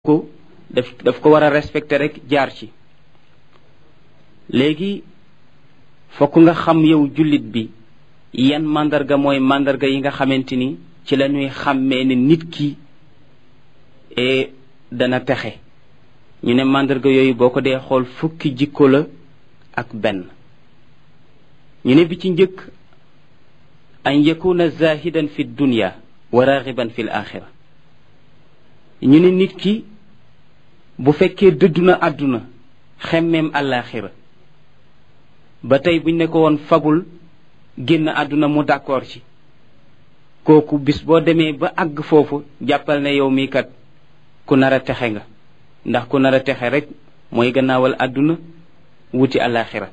ko daf daf ko war a respecter rek jaar ci léegi fokk nga xam yow jullit bi yan màndarga mooy màndarga yi nga xamante ni ci la ñuy xàmmee ne nit ki e dana texe ñu ne màndarga yooyu boo ko dee xool fukki jikko la ak benn ñu ne bi ci njëkk an yakuna zahidan fi dunya wa raxiban fi l axira ñu ne nit ki bu fekkee dëddu na àdduna xemmeem àllaaxira ba tey buñ ne ko woon fagul génn àdduna mu d'accord ci kooku bis boo demee ba àgg foofu jàppal ne yow mii kat ku nar a texe nga ndax ku nar a texe rek mooy gannaawal àdduna wuti àllaaxira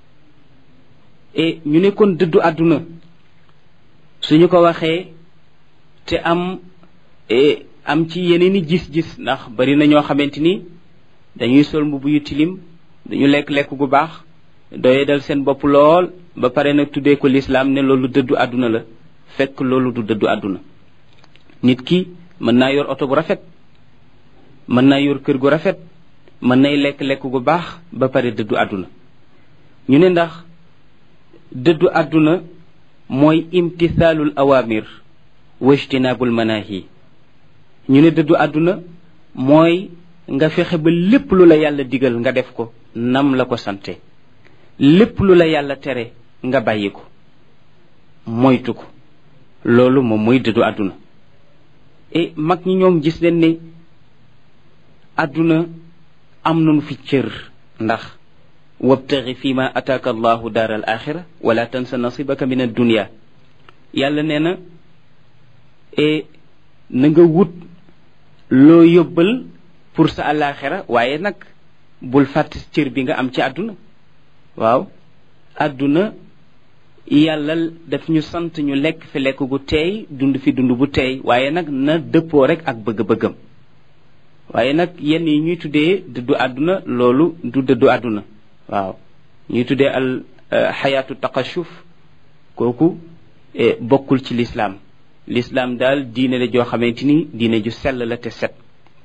e ñu ne kon dëddu àdduna suñu ko waxee te am am ci yeneen i gis-gis ndax bari na ñoo xamante ni dañuy sol mbubb yu tilim dañu lekk-lekk gu baax doye dal seen bopp lool ba pare nag tuddee ko lislaam ne loolu dëddu àdduna la fekk loolu du dëddu àdduna nit ki mën naa yor oto bu rafet mën naa yor kër gu rafet mën nay lekk-lekk gu baax ba pare dëddu àdduna ñu ne ndax dëddu àdduna mooy imtisaalul awamir wa ijtinaabul manaahi ñu ne dëddu àdduna mooy nga fexe ba lépp lu la yàlla digal nga def ko nam la ko sante lépp lu la yàlla tere nga bàyyi ko moytu ko loolu moom mooy dëddu àdduna e mag ñi ñoom gis leen ne àdduna am nañu fi cër ndax wabtaxi fi ma ataaka allahu daar al axira wala tansa nasibaka min addunia yàlla nee na e na nga wut loo yóbbal pour sa àllaaxira waaye nag bul fàtte cër bi nga am ci àdduna waaw àdduna yàlla daf ñu sant ñu lekk fi lekk gu teey dund fi dund bu teey waaye nag na dëppoo rek ak bëgg-bëggam waaye nag yenn yi ñuy tuddee dëddu àdduna loolu du dëddu àdduna waaw ñuy tuddee al xayaatu taqashuf kooku bokkul ci lislaam lislaam daal diine la joo xamante ni diine ju sell la te set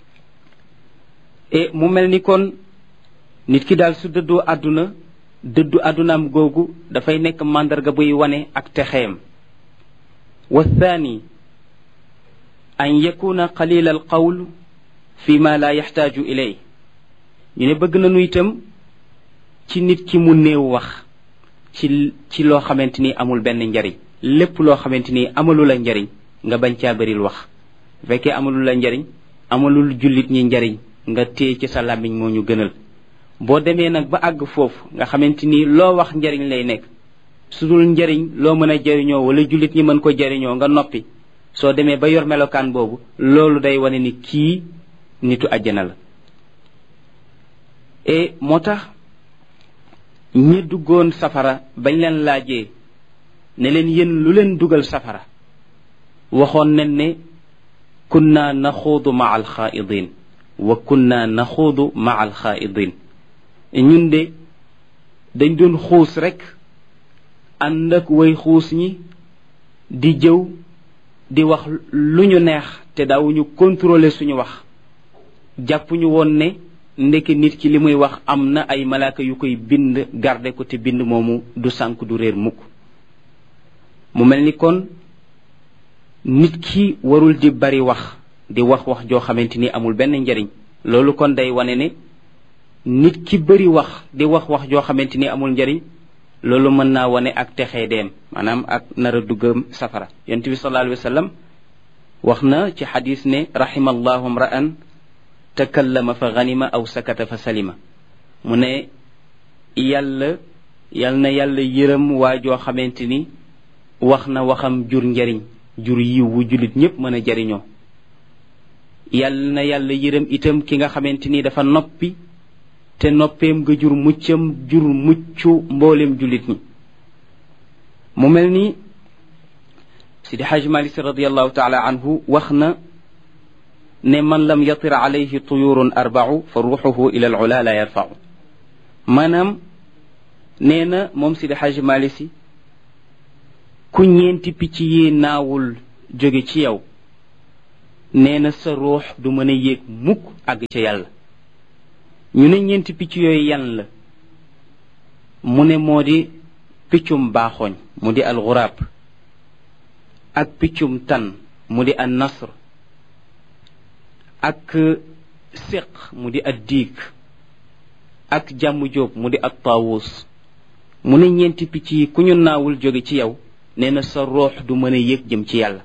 e mu mel ni kon nit ki daal su dëddoo àdduna dëddu àddunaam googu dafay nekk màndarga buy wane ak texeem wa thani an yakuna qalila al qawl fi ma la yaxtaaju ilay ñu ne bëgg nañu itam ci nit ki mu néew wax ci ci loo xamante ni amul benn njariñ lépp loo xamante ni amalu la njariñ nga bañ caa bëril wax bu fekkee amalu la njariñ amalul jullit ñi njariñ nga téye ci sa làmmiñ moo ñu gënal boo demee nag ba àgg foofu nga xamante ni loo wax njariñ lay nekk su dul njariñ loo mën a jariñoo wala jullit ñi mën ko jariñoo nga noppi soo demee ba yor melokaan boobu loolu day wane ni kii nitu àjjana la e moo tax ñi duggoon safara bañ leen laajee ne leen yéen lu leen dugal safara waxoon nañ ne kunna naxuudu ma alxaaidin wa kunna naxuudu ma alxaaidin ñun de dañ doon xuus rek ànd ak way xuus ñi di jëw di wax lu ñu neex te daawuñu contrôler suñu wax jàppuñu woon ne ndeke nit ki li muy wax am na ay malaaka yu koy bind garde ko te bind moomu du sànk du réer mukk mu mel ni kon nit ki warul di bari wax di wax wax joo xamante ni amul benn njariñ loolu kon day wane ne nit ki bari wax di wax wax joo xamante ni amul njariñ loolu mën naa wane ak texee deem maanaam ak nar a duggam safara yonent bi sallallahu alayhi wa sallam wax na ci xadis ne rahimallahu mra'an takallama fa ganima aw sakata fa salima mu ne yàlla yal na yàlla yërëm waa joo xamante ni wax na waxam jur njariñ jur yiw wu jullit ñépp mën a jariñoo yàlla na yàlla yërëm itam ki nga xamante ni dafa noppi te noppeem nga jur muccam jur muccu mboolem jullit ñi mu mel ni sidi xaj malik si radiallahu taala anhu wax na ne man lam yatir alayhi tuyurun arbau fa ruuxuhu ila al ula la yarfau maanaam nee na moom sidi xaj malik si ku ñeenti picc yi naawul jóge ci yow nee na sa ruux du mën a yéeg mukk àgg ca yàlla ñu ne ñeenti picc yooyu yan la mu ne moo di piccum baaxooñ mu di alxuraab ak piccum tan mu di an nasr ak séq mu di ad diig ak jàmm jóob mu di at taawus mu ne ñeenti picc yi ku ñu naawul jóge ci yow nee na sa ruux du mën a yéeg jëm ci yàlla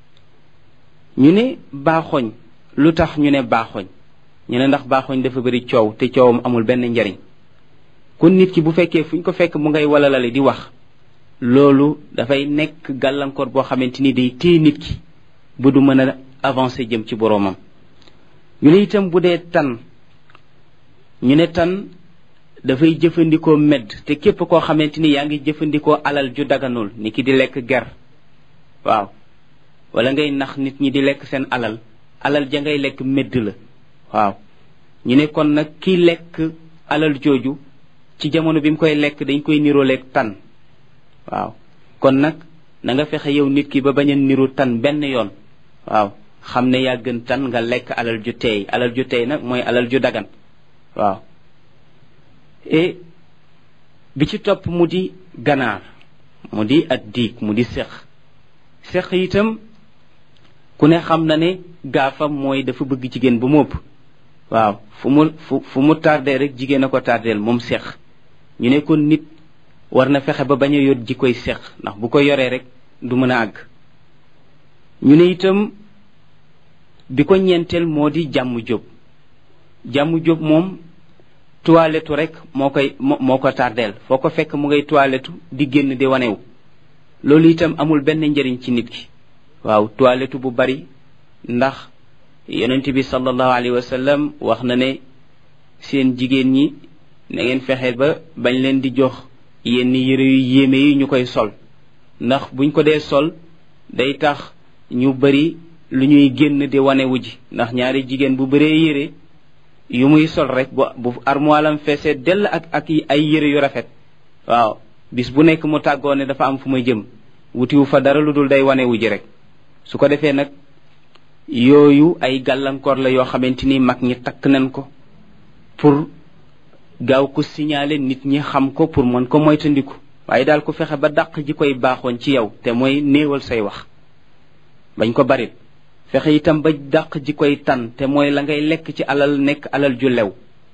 ñu ne baaxoñ lu tax ñu ne baaxoñ ñu ne ndax baaxoñ dafa bëri coow te coowam amul benn njariñ kon nit ki bu fekkee fu ñu ko fekk mu ngay walalale di wax loolu dafay nekk gàllankoor boo xamante ni day téye nit ki bu du mën a avancer jëm ci boroomam ñu ne itam bu dee tan ñu ne tan dafay jëfandikoo medd te képp koo xamante ni yaa ngi jëfandikoo alal ju daganul ni ki di lekk ger waaw wala ngay nax nit ñi di lekk seen alal alal ja ngay lekk medd la waaw ñu ne kon nag kiy lekk alal jooju ci jamono bi mu koy lekk dañ koy niroo lekk tan waaw kon nag na nga fexe yow nit ki ba bañ a niru tan benn yoon waaw xam ne yaa gën tan nga lekk alal ju teey alal ju teey nag mooy alal ju dagan waaw et bi ci topp mu di ganaar mu di at diig mu di sex sex itam ku ne xam na ne gaafam mooy dafa bëgg jigéen bu mu ëpp waaw fu mu fu fu mu tardé rek jigéen a ko tardeel moom sex ñu ne kon nit war na fexe ba bañ a yot ji koy sex ndax bu ko yoree rek du mën a àgg ñu ne itam bi ko ñeenteel moo di jàmm jóg jàmm jóg moom toilettu rek moo koy moo ko tardeel foo ko fekk mu ngay toilettu di génn di wanewu loolu itam amul benn njariñ ci nit ki waaw toilettu bu bari ndax yonent bi sallallahu alayhi wa sallam wax na ne seen jigéen ñi na ngeen fexe ba bañ leen di jox yenn yére yu yéeme yi ñu koy sol ndax buñ ko dee sol day tax ñu bari lu ñuy génn di wanewu ji ndax ñaari jigéen bu bëree yére yu muy sol rek bu bu armoilam feesee dell ak ak ay yére yu rafet waaw bis bu nekk mu tàggoo ne dafa am fu may jëm wutiwu fa dara lu dul day wanewu ji rek su ko defee nag yooyu ay gàllankoor la yoo xamante ni mag ñi takk nañ ko pour gaaw ko signaler nit ñi xam ko pour mën ko moytandiku waaye daal ku fexe ba dàq ji koy baaxoon ci yow te mooy néewal say wax bañ ko barit fexe itam ba dàq ji koy tan te mooy la ngay lekk ci alal nekk alal ju lew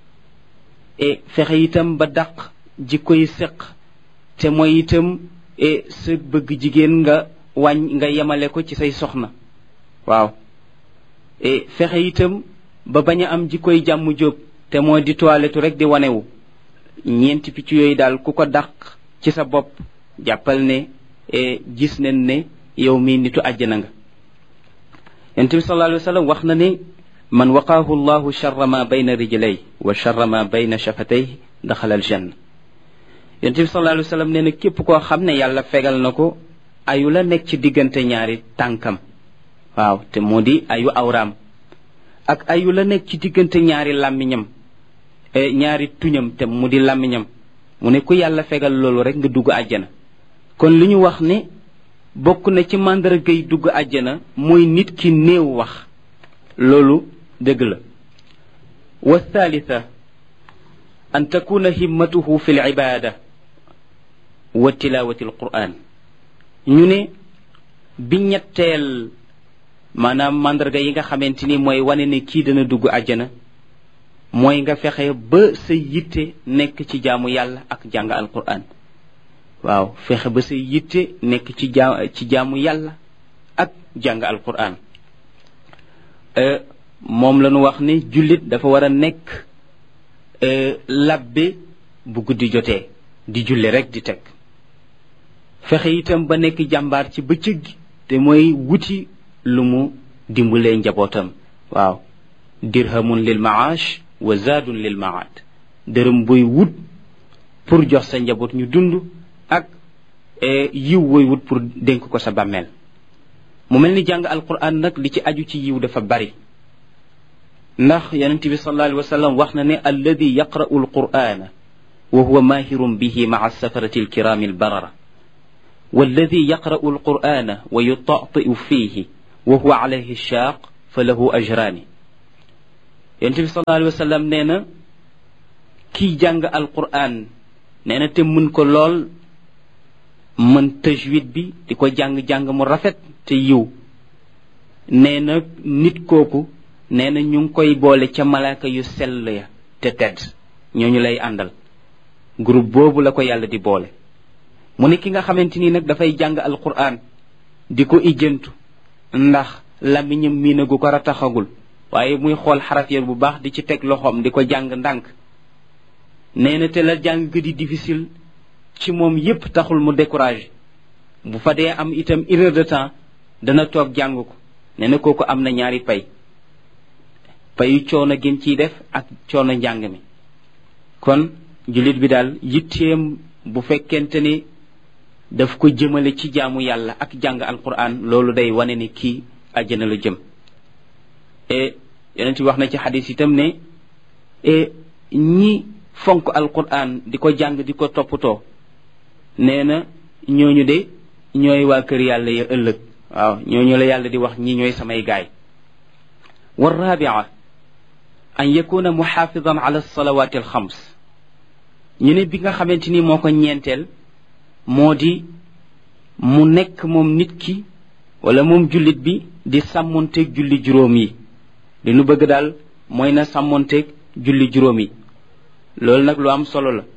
e fexe itam ba dàq ji koy seq te mooy itam e sa bëgg jigéen nga wàññ nga yemale ko ci say soxna waaw e fexe itam ba bañ a am ji koy jàmm jóob te mooy di toilettu rek di wanewu ñeenti picc yooyu daal ku ko dàq ci sa bopp jàppal ne e gis nañ ne yow mii nitu àjjana nga yonent bi sallallahu alayhi wa sallam wax na ne man waqaahu llahu charra ma bayna rijlay wa charra ma bayna shafatay daxala aljanna yonent bi sallallahu alayhi wa sallam nee na képp koo xam ne yàlla fegal na ko ayu la nekk ci diggante ñaari tànkam waaw te moo di ayu awraam ak ayu la nekk ci diggante ñaari làmmiñam ñaari tuñam te mu di làmmiñam mu ne ku yàlla fegal loolu rek nga dugg àjjana kon li ñu wax ne bokk na ci màndargay dugg àjjana mooy nit ki néew wax loolu dëgg la wa thalitha an takuna himmatuhu fi libada wa tilawati alquran ñu ne bi ñetteel maanaam màndarga yi nga xamante ni mooy wane ne kii dana dugg àjjana mooy nga fexe ba sa yitte nekk ci jaamu yàlla ak jàng alquran waaw fexe ba sa yitte nekk ci jaa ci jaamu yàlla ak jàng alquran moom la ñu wax ne jullit dafa war a nekk labbe bu guddi jotee di julli rek di teg fexe itam ba nekk jàmbaar ci bëccëg gi te mooy wuti lu mu dimbalee njabootam waaw dirhamun lil maash wa zaadun lil maad dërëm buy wut pour jox sa njaboot ñu dund ak yiw booy wut pour dénk ko sa bàmmeel mu mel ni jàng alquran nag li ci aju ci yiw dafa bari ndax yonent bi sallallahu alayhi wa sallam wax na ne alladi yaqra'u alqur'ana wa huwa mahirun bihi ma'a safarati alkirami albarara والذي يقرأ القرآن ويطأطئ فيه وهو عليه الشاق fa lahu ajraani yonent bi sallallahu alayhi wa sallam nee na kiy jàng alquran nee na te mën ko lool mën tajwid bi di ko jàng-jàng mu rafet te yiw nee na nit kooku nee na ñu ngi koy boole ca malaaka yu sell ya te tedd ñooñu lay àndal groupe boobu la ko yàlla di boole mu ne ki nga xamante ni nag dafay jàng alquran di ko ijjantu ndax lamiñam miinagu ko rataxagul waaye muy xool xaraf ya bu baax di ci teg loxoom di ko jàng ndànk nee na te la jàng gi di difficile ci moom yépp taxul mu découragé bu fa dee am itam une heure de temps dana toog jàng ko nee na kooku am na ñaari pay payu coono gën ciy def ak coono njàng mi kon jullit bi daal yitteem bu fekkente ni daf ko jëmale ci jaamu yàlla ak jàng alquran loolu day wane ni kii àjjana la jëm e yonent bi wax na ci xadis itam ne e ñi fonk alquran di ko jàng di ko toppatoo nee na ñooñu de ñooy waa kër yàlla ya ëllëg waaw ñooñu la yàlla di wax ñi ñooy samay gaay wa rabia an yakuna muxaafidan ala alsalawati alxams ñu ne bi nga xamante ni moo ko ñeenteel moo di mu nekk moom nit ki wala moom jullit bi di sàmmonteeg julli juróom yi li nu bëgg daal mooy na sàmmonteeg julli juróom yi loolu nag lu am solo la